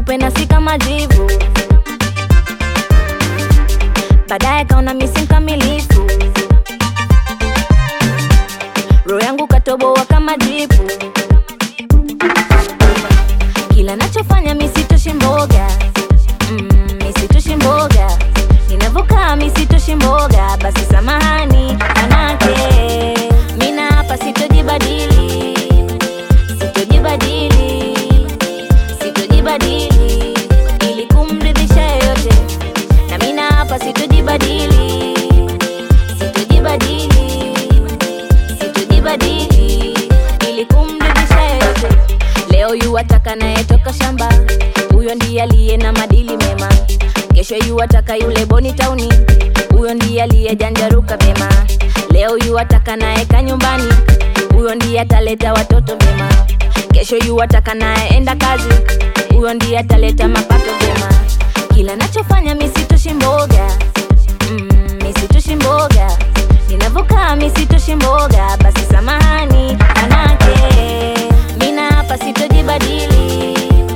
mweupe na si kama jivu. Baadaye kaona misi mkamilifu, roho yangu katoboa kama jipu. Kila nachofanya misitoshi mboga mm, misitoshi mboga ninavyokaa misitoshi mboga, basi samahani manake mina hapa sitojibadili, sitojibadili, sitojibadili ili kumridhisha yoyote, na mina hapa sitojibadili, sitojibadili, sitojibadili ili kumridhisha yoyote. Leo yuwataka nayetoka shamba, huyo ndiye aliye na madili mema. Kesho yuwataka yule boni tauni, huyo ndiye aliyejanjaruka vyema. Leo yuwataka naeka nyumbani, huyo ndiye ataleta watoto vyema. Kesho yuwataka naenda kazi, huyo ndiye ataleta mapato vyema. Kila nachofanya misitoshi mboga mm, misitoshi mboga ninavyokaa misitoshi mboga, basi samahani manake mina hapa sitojibadili,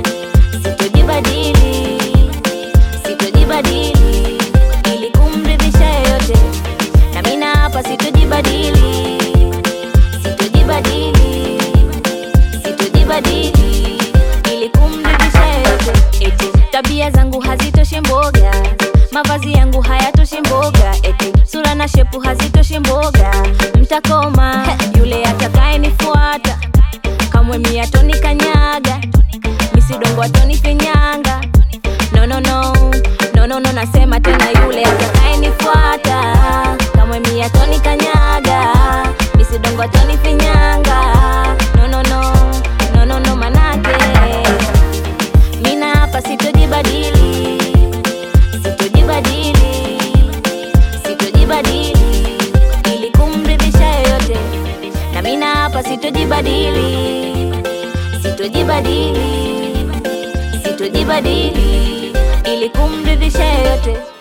sitojibadili, sitojibadili ili kumridhisha yoyote, na mina hapa sitojibadili, sitojibadili, sitojibadili ili kumridhisha yoyote. Eti tabia zangu hazitoshi mboga, mavazi yangu hayatoshi mboga, eti sura na shepu hazitoshi mboga, mtakoma yule atakayenifuata kamwe miatoni kanyaga misidongo atoni finyanga no, no, no. No, no, no, nasema tena yule atakayenifuata kamwe miatoni kanyaga misidongo atoni finyanga no, no, no. No, no, no, manake mina hapa sitojibadili, sitojibadili, sitojibadili ili kumridhisha yoyote, na mina hapa sitojibadili, sitojibadili, sitojibadili ili kumridhisha yoyote.